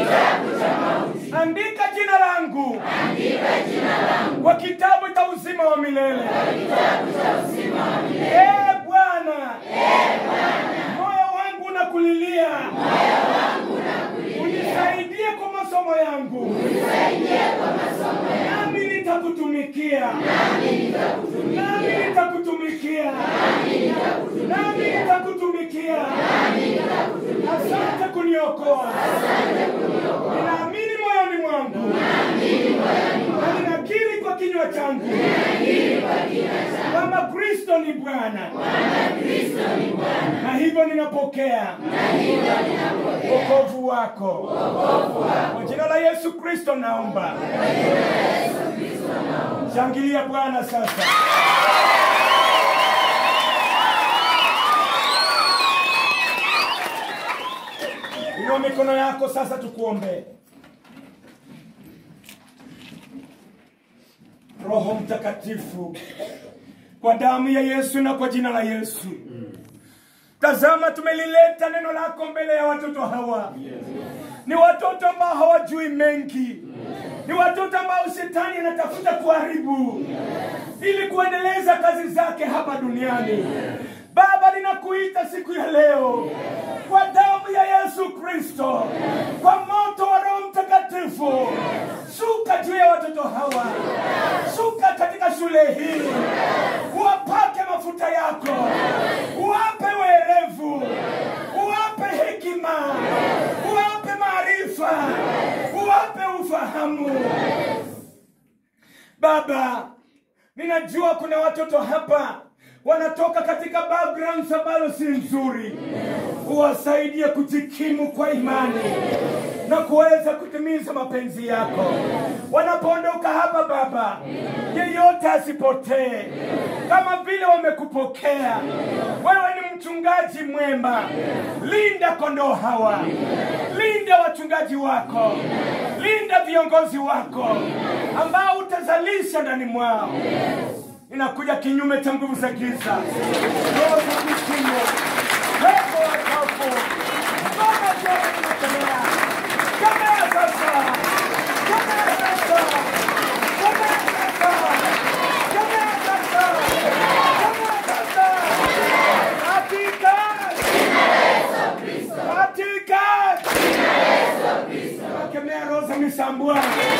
andika jina langu kwa kitabu cha uzima wa milele ee bwana moyo wangu unakulilia unisaidie kwa masomo yangu nami nitakutumikia nami nitakutumikia nami nitakutumikia asante kuniokoa ninaamini moyoni mwangu na ninakiri kwa kinywa changu kwamba kristo ni bwana na hivyo ninapokea wokovu wako kwa jina la yesu kristo naomba shangilia bwana sasa inua mikono yako sasa tukuombee roho mtakatifu kwa damu ya yesu na kwa jina la yesu tazama tumelileta neno lako mbele ya watoto hawa ni watoto ambao hawajui mengi ni watoto ambao shetani anatafuta kuharibu ili kuendeleza kazi zake hapa duniani baba ninakuita siku ya leo kwa damu ya yesu kristo kwa moto wa roho mtakatifu shuka juu ya watoto hawa shuka katika shule hii uwapake mafuta yako uwape werevu uwape hekima uwape maarifa uwape ufahamu baba ninajua kuna watoto hapa wanatoka katika backgrounds ambazo si nzuri uwasaidie kujikimu kwa imani na kuweza kutimiza mapenzi yako wanapoondoka hapa baba yeyote asipotee kama vile wamekupokea wewe ni mchungaji mwema linda kondoo hawa linda wachungaji wako linda viongozi wako ambao utazalisha ndani mwao inakuja kinyume cha nguvu za giza roho za kuzimu pepo wachafu baba zote tunakemea kemea sasa kemea sasa kemea sasa kemea sasa kemea sasa katika katika kemea roho za misambua